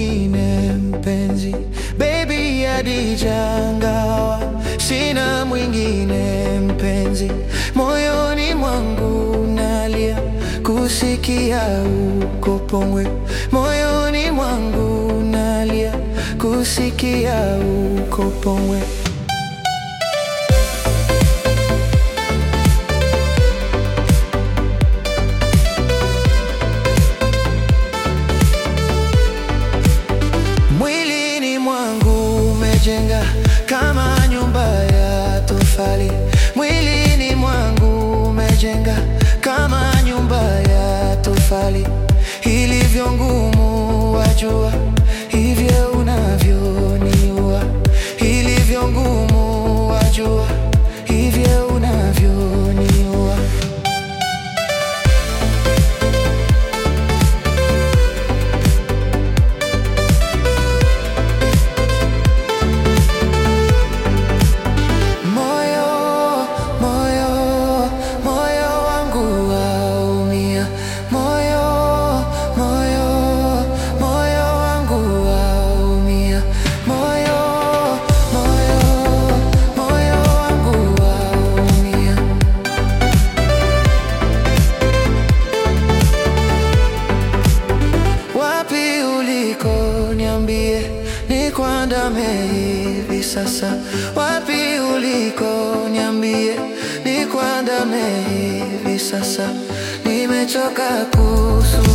mwingine mpenzi, baby Adija, ngawa sina mwingine mpenzi, moyoni mwangu nalia kusikia uko Pongwe, moyoni mwangu nalia kusikia uko Pongwe. Mwilini mwangu umejenga kama nyumba ya tofali, mwilini mwangu umejenga kama nyumba ya tofali, ilivyo ngumu wajua, hivyo unavyoniua, ilivyo ngumu wajua, hivyo unavyoniua. Moyo, moyo, moyo wangu waumia. Moyo, moyo, moyo wangu waumia. Moyo, moyo, moyo wangu waumia. Wapi uliko niambie, nikuandame hivi sasa. Wapi uliko niambie, nikuandame hivi sasa. Nimechoka kusu